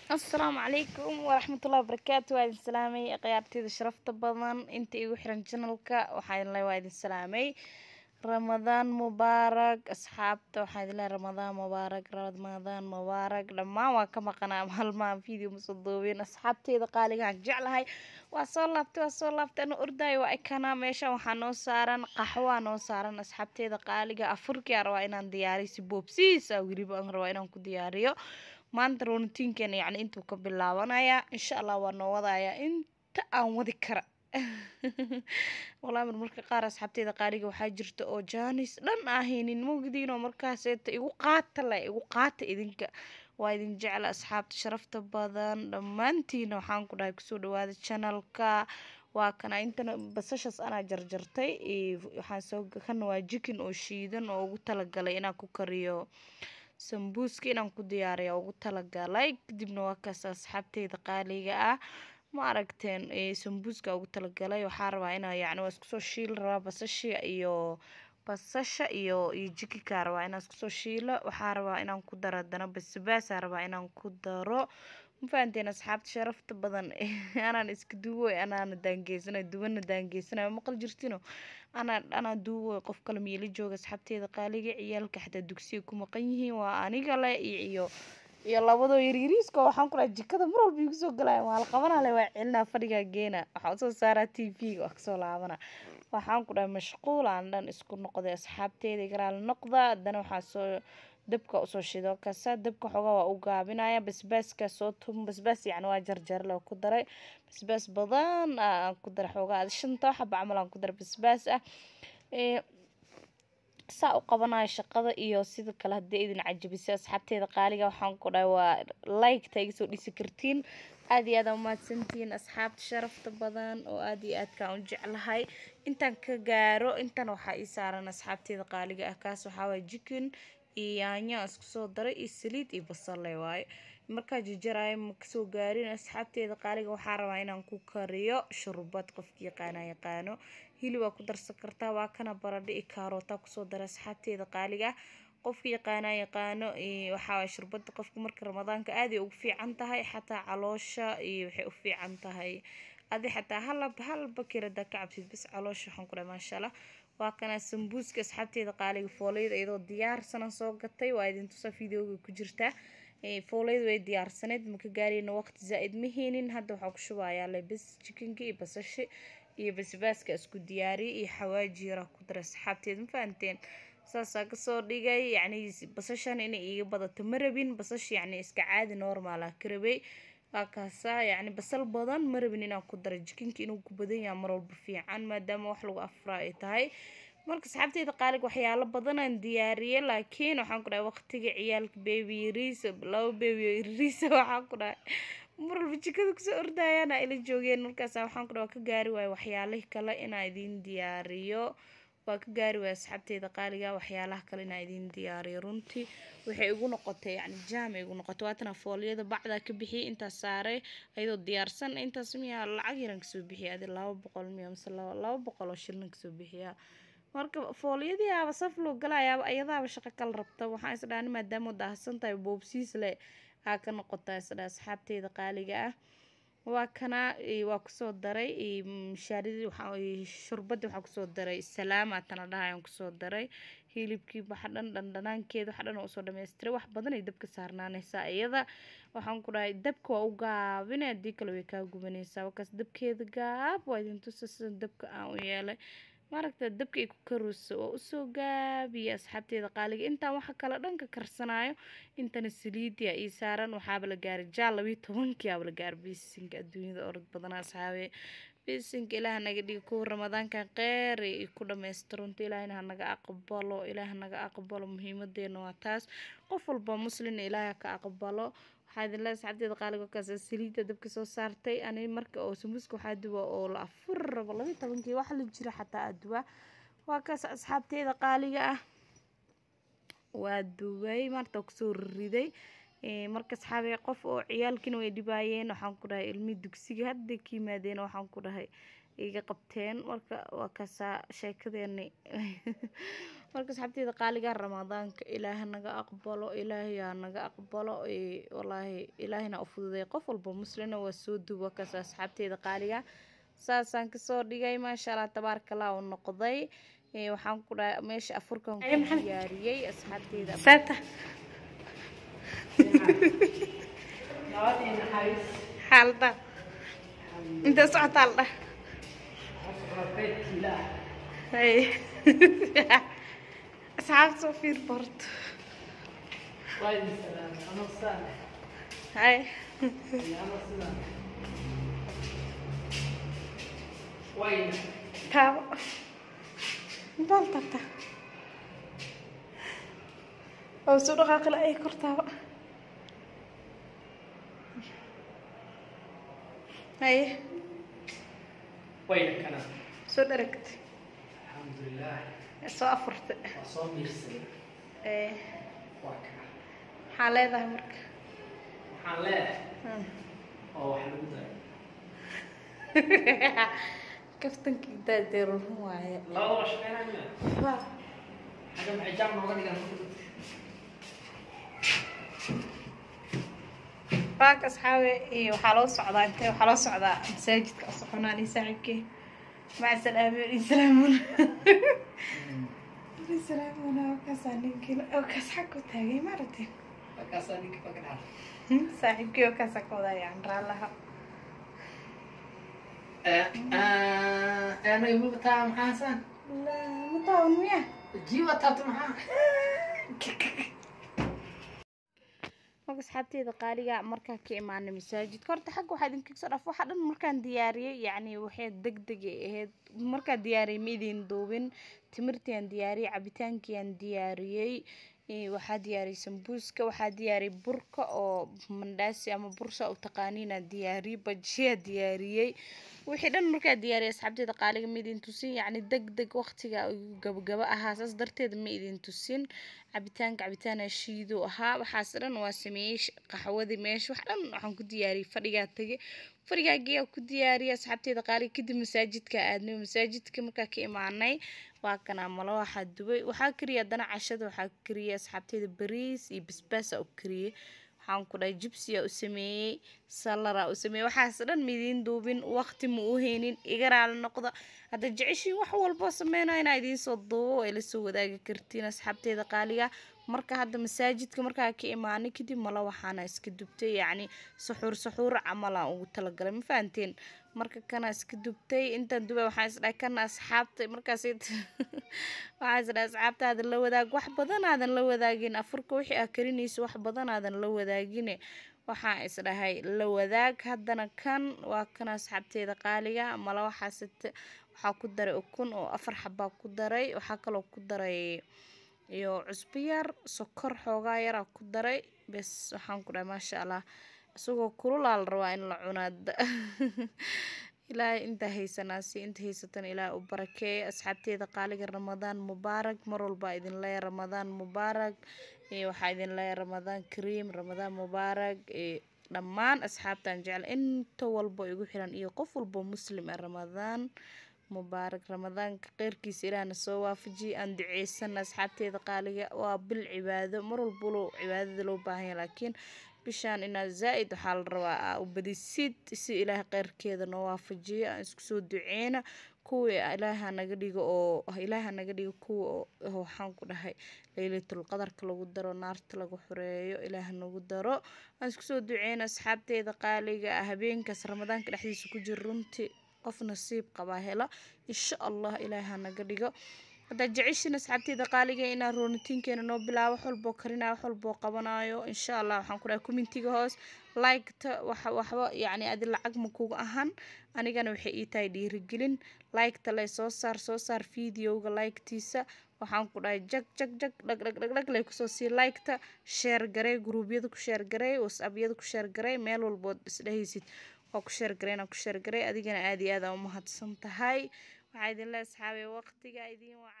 asalaamu calaykum waraxmatullahi wabarakaatu waa idin salaamay khiyaarteyda sharafta badan inta igu xiran janalka waxaa idin le waa idin salaamay ramadaan mubaarak asxaabta waxaa idin lehay ramadaan mubaarak ramadaan mubaarak dhammaan waa ka maqanaa maalmaha video masoo doobeen asxaabteyda qaaligaan jeclahay waa soo laabtay waa soo laabtay ana ordaayo waa ekanaa meeshan waxaa noo saaran qaxwaa noo saaran asxaabteyda qaaliga afurkiyaa rabaa inaan diyaariyo si boobsiis ah weliba aan rabaa inaan ku diyaariyo maanta roonitiinkeena yacni intuu ka bilaabanayaa insha allah waa noo wadayaa inta aan wadi kara walaa mar marka qaar asxaabteyda qaaliga waxaa jirta oo jaanis dhan ahaynin mogdiinoo markaaseeta igu qaata le igu qaata idinka waa idin jecla asxaabta sharafta badan dhammaantiina waxaan ku dhahay kusoo dhawaada janalka waa kana intana basashaas anaa jarjartay waxaan soo kana waa jikin oo shiidan oo ugu talagalay inaan ku kariyo sambuuska inaan ku diyaariya ugu talagalay kadibna waa kaas asxaabteyda qaaliga ah ma aragteen sambuuska ugu talagalay waxaa rabaa inaa yacni waa iskusoo shiili rabaa basasha iyo basasha iyo iyo jikinkaa rabaa inaan iskusoo shiilo waxaa rabaa inaan ku daro haddana basbaasaa rabaa inaan ku daro ma fahanteen asxaabta sharafta badan anaan iska duuwoy anaana daangeysanayo duwana daangeysanayo maqal jirtino anaa anaa duuwoy qof kale miila jooga asxaabteeda qaaliga ciyaalka xataa dugsiga ku maqan yihiin waa aniga le iyo iyo labadoo yaryariiska waxaan ku dhahay jikada mar walba igu soo galaya waa la qabanaa le waa celinaa fadhigaa geena waxaan usoo saaraa t v-ga waa kasoo laabana waxaan ku dhahay mashquul aan dhan isku noqday asxaabteeda igaraal noqda haddana waxaa soo dabka usoo shido kasa dabka xoogaa waa u gaabinaya basbaaska soo tum basbaas yacni waa jarjarle ku daray basbaas badan aan ku daray xoogaa shanta xaba camal aan ku daray basbaas ah saa u qabanayo shaqada iyo sida kale haddii idin cajabisay asxaabteeda qaaliga waxaan ku dhahay waa like-ta iga soo dhisi kartiin aad iyo aad aa umahadsantihiin asxaabta sharafta badan oo aad iyo aadkaan u jeclahay intaan ka gaaro intan waxaa ii saaran asxaabteeda qaaliga ah kaas waxaa waye jikin iyo yaanyo aan isku soo daray iyo saliid iyo basale waaye markaa jajaraayo ma kasoo gaarin asxaabteeda qaaliga waxaa rabaa inaan ku kariyo shurbad qofki yaqaana yaqaano hilib waa ku darsan kartaa waa kana baradho iyo kaarootaa kusoo dara asxaabteeda qaaliga ah qofka yaqaana yaqaano waxaa shurbada qofka marka ramadaanka aaday ugu fiican tahay xataa caloosha iyo waxay u fiican tahay adi xataa halab hal bakir hadaa ka cabsid bas caloosha waxaan ku dhahay maasha allah waa kana sambuuska asxaabteeda qaaliga fooleyda iyadoo diyaarsanan soo gatay waa idin tusa videoga ku jirtaa fooleyda way diyaarsaneyd maka gaarayna waqti zaa-id ma heenin hadda waxaa ku shubayaa le bas jikinka iyo basashi iyo basbaaska isku diyaariyay iyo xawaaji yaraa ku daray asxaabteed ma fahanteen saasaa kasoo dhigay yacni basashan inay iiga badato ma rabin basash yacni iska caadi normal ah ka rabay waa kaasaa yacni basal badan ma rabin inaan ku daray jikinka inuu ku badan yaha mar walba fiican maadaama wax lagu afraa ay tahay marka asxaabteyda qaalig waxyaalo badanaan diyaariyay laakiin waxaan ku dhahay waqtiga ciyaalka bebi yariisa laba bebi yariisa waxaan ku dhahay mar walba jikada kusoo ordayaan ila joogeen markaas waxaan ku dhahay waa ka gaari waayo waxyaalihi kale inaa idiin diyaariyo waa ka gaari waaya asxaabteeda qaaliga waxyaalaha kale inaa idiin diyaariyo runtii waxay igu noqotay yacni jaam ay igu noqotay waatana fooliyada bacdaa ka bixiyay intaas saaray ayadoo diyaarsan intaas miyaa lacag yaran kasoo bixiya adi laba boqol miya mise laba boqol oo shilin kasoo bixiyaa marka fooliyadii aaba saf loo galayaaba ayadaaba shaqo kala rabta waxaan isdhaani maadaama daahsan tahay boobsiis leh aa ka noqotaa isdhaa asxaabteeda qaaliga ah waa kana waa kusoo daray mashaaridii shurbadii waxaa kusoo daray salaama tana dhahayaan kusoo daray hilibkii waxa dhan dhandhanaankeeda waxa dhan oo usoo dhammaystiray wax badan ay dabka saarnaanaysaa iyada waxaan ku dhahay dabka waa u gaabine haddii kale way kaa gubanaysaa wakaas dabkeeda gaab waa idin tusa sida dabka aan u yeelay maaragta dabka ay ku karooso waa usoo gaabiya asxaabteeda qaaliga intaan waxa kale dhanka karsanayo intana saliidia ii saaran waxaaba la gaaray jaal labiyo tobankii aaba la gaaray bisinka adduunyada orod badana asxaabe bisinka ilaah naga dhiga kuwa ramadaankan qeer ay ku dhamaystirunta ilaahina hanaga aqbalo ilaah naga aqbalo muhiimadeena waa taas qof walba muslina ilaah ka aqbalo waxaa idin leedahay asxaabteeda qaaliga kaas saliidda dabka soo saartay ani marka oo sambuuska waxaa duwa oo la afur rabo labiyo tobankii wax la jira xataa aduwa waa kaas asxaabteeda qaaliga ah waa duway maarta kusoo riday marka asxaabe qof oo ciyaalkiina way dhibaayeen waxaan ku dhahay ilmihii dugsiga hadda ka yimaadeen waxaan ku dhahay iga qabteen marka waa kasaa sheekadeeni marka asxaabteeda qaaliga ramadaanka ilaaha naga aqbalo ilaahayaa naga aqbalo ee, wallaahi ilaahina u fududay qof walba muslina waa soo duwa kaasa asxaabteeda qaaliga saasaan kasoo dhigay maasha allah tabaaraka allah u noqday Ee, waxaan ku dhahay meesha afurkan Ay, ku maxamed. diyaariyey asxaabteeda saata xaalada inta socotaa la dhah hay asxaabta soo fiir borto hay taabo intaal taabtaa oo soo dhaqaaqila ay kor taabo haye wayna kana soo dharagtay alxamdulilah soo afurtay waa soo miirsaday ee waa kana maxaa leedahay marka waxaan leedahay Hmm. oo wax lagu daray kaftankii daadeerun waaye labadaba shaqeynaya xagga maxay jaam nooga dhigan baak asxaabe iyo waxaa loo socdaa intee waxaa loo socdaa masaajidka oo soconaa nin saaxiibkii maca salaame nin salaamuna nin salaamuna wakaasaa ninkii wakaas xag ku taagay maaragtay markaasaa ninka baka dhaca saaxiibkii wakaasaa ka wadaa yani raallaha aanay mubataa maxaasan ma taawan miya jiiba taabta maxaa marka asxaabteeda qaaliga markaa ka imaanay masaajidka horta xagga waxaa idinkaga soo dhaaf waxa dhan markaan diyaariyey yacni waxay deg deg ay ahayd markaan diyaariyey ma idin duubin timirtiaan diyaariyey cabitaankiaan diyaariyey ee, waxaa diyaariyey sambuuska waxaa diyaariyey burka oo mandhaasi ama bursa u taqaaniinaa diyaariyey bajiyaa diyaariyey wixii dhan markaa diyaariyey asxaabteeda qaaliga ma idin tusin yacni deg deg waqtiga ayuu gabagaba ahaa saas darteed ma idin tusin cabitaanka cabitaana shiido ahaa waxaas dhan waa sameeyey sh- qaxwadii meesha wax dhan waxaan ku diyaariyey fadhigaa tegey fadhigaagiyaa ku diyaariyey asxaabteeda qaaliga kadib masaajidka aadnay masaajidka markaa ka imaanay waa kanaa malo waxaa dubay waxaa kariyay haddana cashada waxaa kariyay asxaabteeda bariis iyo basbaasa u kariyey waxaan ku dhahay jibsiyaa u sameeyey salaraa u sameeyey waxaas dhan midiin duubin waqti ma u haynin iga raali noqda hadda jeceshiin wax walboo sameynayo inaa idiin soo duubo ay la soo wadaagi kartiin asxaabteeda qaaliga marka hadda masaajidka markaa ka imaanay kadib mala waxaana iska dubtay yacni suxuur suxuur camalaan ugu talagalay ma fahanteen marka kana iska dubtay intaan dubay waxaan isdhahay kana asxaabta markaas waxaan isdhahay asxaabtaada la wadaag wax badan aadan la wadaagin afurka wixii aa karinayso wax badan aadan la wadaagine waxaan isdhahay la wadaag haddana kan waa kan asxaabteeda qaaliga mala waxaasite waxaa ku daray ukun oo afar xabaa ku daray waxaa kaloo ku daray iyo cusbo yar sokor xoogaa yaraa ku daray bes waxaan ku dhahay maasha allah isagoo kululaa la rabaa in la cunaada ilaahay intaa haysanaasi inta haysatan ilaahay u barakeeyo asxaabteeda qaaliga ramadaan mubaarak mar walbaa idin leeya ramadaan mubaarak ee waxaa idin leeya ramadaan kariim ramadaan mubaarak ee dhammaan asxaabtaan jecel inta walba igu xiran iyo qof walba muslim ah ramadaan mubaarak ramadaanka kheyrkiisa ilaahna soo waafajiye aan duceysana asxaabteeda qaaliga waa bil cibaado mar walba cibaadada loo baahan yahay laakiin bishaan inaad zaa-id waxaa la rabaa aa u badisid si ilaahay kheyrkeeda noo waafajiyo aan isku soo duceyna kuwii ilaaha naga dhigo oo ilaaha naga dhigo kuwa oo waxaan ku dhahay laylatul qadarka lagu daro naarta lagu xoreeyo ilaaha nagu daro aan isku soo duceyna asxaabteeda qaaliga ah habeenkaas ramadaanka dhexdiisa ku jira runtii qof nasiib qabaa hela insha allah ilaaha naga dhigo haddaad jeceshiin asxaabteyda qaaliga inaan roonitiinkeena noo bilaabo wax walboo karinayo wax walboo qabanayo insha allah waxaan ku dhahay commentiga hoos liketa wax waxba yacni adi lacag ma kuga ahan anigana waxay ii tahay dhiirigelin liketa lay soo saar soo saar videoga liketiisa waxaan ku dhahay jag jag jag dhag dhag dhag dhag lay kusoo sii liketa sheer garey gruubyada ku sheer garey whatsappyada ku sheer garey meel walbood isdhehaysid waa ku sheer garey inaan ku sheer garey adigana aad iyo aad aa umahadsan tahay waxaa idin le asxaabay waqtiga idin waca